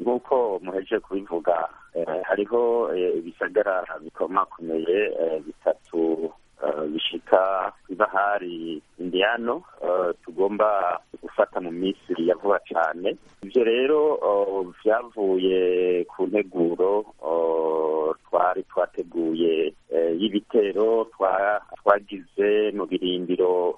nk'uko muheje kubivuga hariho ibisagara bikomakomeye bitatu bishika ibahari indiyano tugomba gufata mu minsi ya vuba cyane ibyo rero byavuye ku nteguro twari twateguye y'ibitero twagize mu birindiro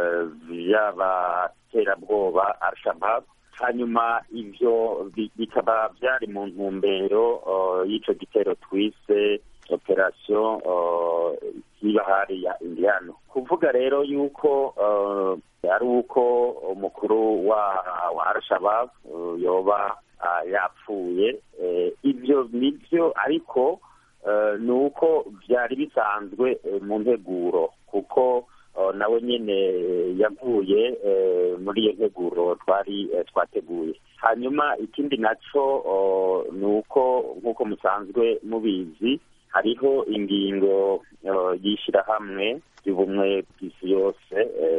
by'abaterabwoba al-shabab hanyuma ibyo bikaba byari mu ntumbero y'icyo gitero twise operasiyo y'ibahari ya indiyano kuvuga rero yuko ari uko umukuru wa wa al-shabab yoba yapfuye ibyo nibyo ariko ni uko byari bisanzwe mu nteguro kuko nawe nyine yavuye muri iyo nteguro twari twateguye hanyuma ikindi nacyo ni uko nk'uko musanzwe mubizi hariho ingingo y'ishyirahamwe y'ubumwe bw'isi yose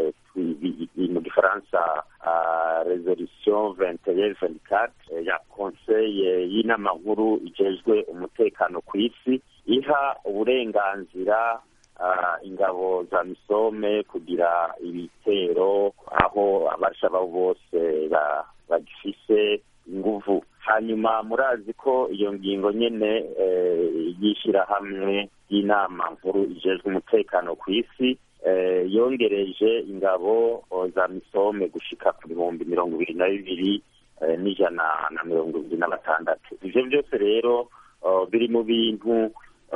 mu gifaransa resolution venteye ventikate ya konseye y'inama nkuru igejwe umutekano ku isi iha uburenganzira ingabo za misome kugira ibitero aho abashabaho bose bagifise inguvu hanyuma murazi ko iyo ngingo nyene y'ishyirahamwe y'inama nkuru ijejwe umutekano ku isi yongereje ingabo za misome gushika ku bihumbi mirongo ibiri na bibiri n'ijana na mirongo ibiri na batandatu ivyo byose rero biri mu bintu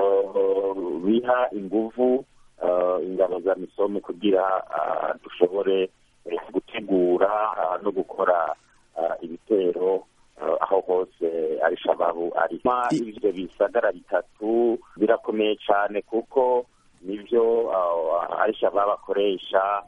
biha inguvu ingabo za misome kugira dushobore gutegura no gukora ibitero aho hose arishababu ari ivyo bisagara bitatu birakomeye cane kuko nivyo arishababu akoresha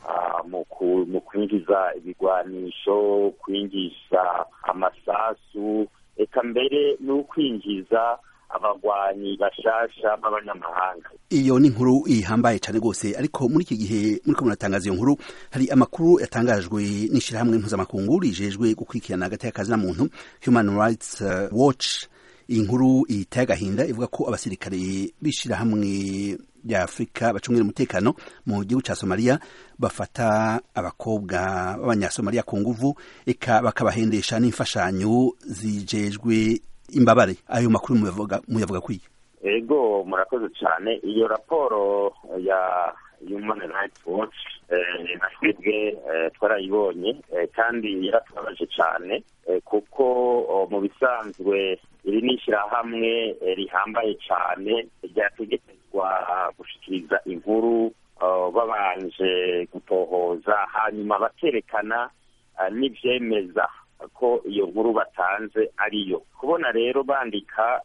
mu kwinjiza ibigwanisho kwinjiza amasasu eka mbere n'ukwinjiza abagwanyi bashasha b'abanyamahanga iyo ni inkuru ihambaye cyane rwose ariko muri iki gihe muriko muratangaza iyo nkuru hari amakuru yatangajwe n'ishyirahamwe mpuzamakungu rijejwe gukurikirana hagati y'akazi na muntu human rights watch iyi nkuru iteye agahinda ivuga ko abasirikare b'ishyirahamwe rya afurika bacungira umutekano mu gihugu cya somaliya bafata abakobwa b'abanyasomaliya ku nguvu eka bakabahendesha n'imfashanyo zijejwe imbabare ayo makuru muyavuga kwiye ego murakoze cyane iyo raporo ya human rights watch na twebwe twarayibonye kandi yaratubabaje cyane kuko mu bisanzwe iri ni ishyirahamwe rihambaye cyane ryategekezwa gushikiriza inkuru babanje gutohoza hanyuma bakerekana n'ibyemeza ko iyo nkuru batanze ariyo kubona rero bandika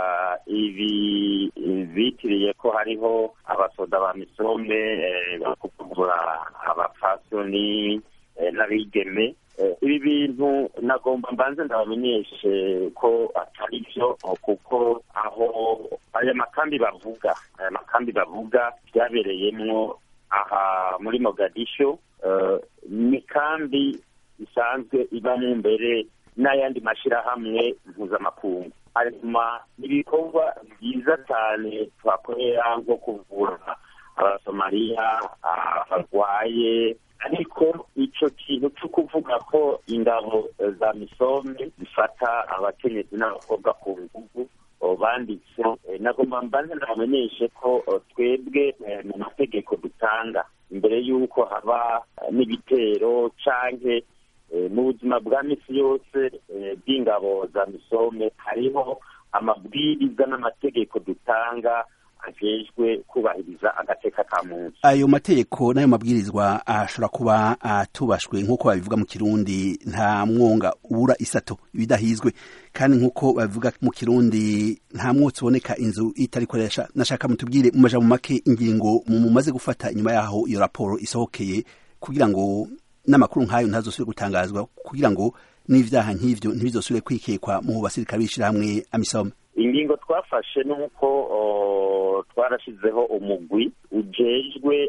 ibi bitiriye ko hariho abasoda ba misome bakuvura abapfasoni n'abigeme ibi bintu nagomba mbanze ndabamenyeshe ko atari byo kuko aho aya makambi bavuga aya makambi bavuga byabereyemwo aha muri mogadisho ni kambi isanzwe ibamo mbere n'ayandi mashyirahamwe mpuzamakungu hanyuma ibikorwa byiza cyane twakorera nko kuvura abasomaliya barwaye ariko icyo kintu cyo kuvuga ko ingabo za misome zifata abakenyezi n'abakobwa ku nguvu banditse nagomba mbanze ndabamenyeshe ko twebwe mu mategeko dutanga imbere y'uko haba n'ibitero canke mu buzima bwa misi yose bw'ingabo za misome hariho amabwiriza n'amategeko dutanga ajejwe kubahiriza agateka ka muntu ayo mategeko n'ayo mabwirizwa ashobora kuba atubashwe nk'uko babivuga mu kirundi nta mwonga ubura isato ibidahizwe kandi nk'uko babivuga mu kirundi nta mwotsi uboneka inzu itari koresha nashaka mutubwire mu majambo make ingingo mumaze gufata inyuma yaho iyo raporo isohokeye kugira ngo n'amakuru nk'ayo ntazosubire gutangazwa kugira ngo n'ivyaha nk'ivyo ntibizosubire kwikekwa mu basirikare b'ishirahamwe amisoma ingingo twafashe nuko twarashizeho umugwi ujejwe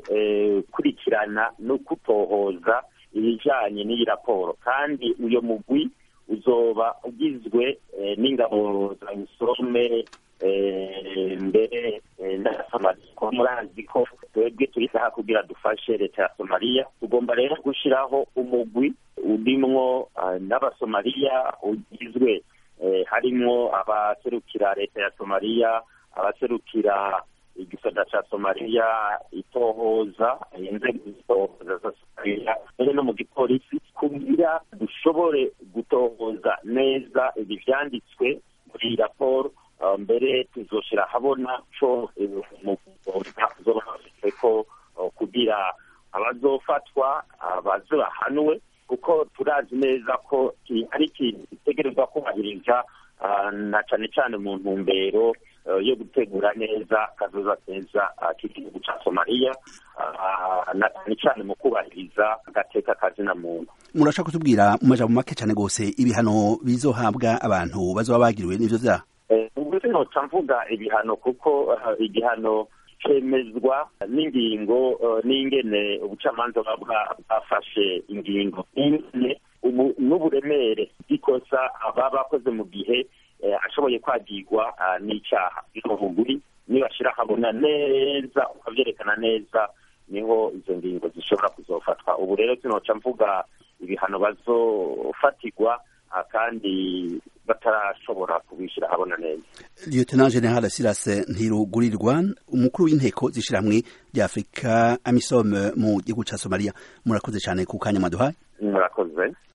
kurikirana no kutohoza ibijanye n'iyi raporo kandi uyo mugwi uzoba ugizwe n'ingabo za misome mbere na somaliya kuba murazi ko twebwe turi saha kugira dufashe leta ya somaliya tugomba rero gushyiraho umugwi urimwo n'abasomaliya ugizwe harimwo abaserukira leta ya somaliya abaserukira igisata ca somaliya itohoza inzego zitohoza za somaliya mbere no mu gipolisi kugira dushobore gutohoza neza ibi vyanditswe muri iyi raporo mbere tuzoshira habona co zoba bafise ko kugira abazofatwa baze bahanwe kuko turazi neza ko ari ikintu gitegerezwa kubahiriza na cane cane mu ntumbero yo gutegura neza kazoza keza k'igihugu ca somaliya na cane cane mu kubahiriza agateka kazina muntu murashaka kutubwira mu majambo make cane gose ibihano bizohabwa abantu bazoba bagiriwe n'ivyo vyaha ubwo sinoca mvuga ibihano kuko igihano cemezwa n'ingingo n'ingene ubucamanza buba bwafashe ingingo ingene n'uburemere bw'ikosa baba bakoze mu gihe ashoboye kwagirwa n'icyaha biri nibashira habona neza ukavyerekana neza niho izo ngingo zishobora kuzofatwa ubu rero sinoca mvuga ibihano bazofatirwa kandi batarashobora kubishyira habona neza lieutenant general silas ntirugurirwa umukuru w'inteko z'ishirahamwe rya afurika amisom mu gihugu ca somaliya murakoze cane ku kanya mwaduhaye murakoze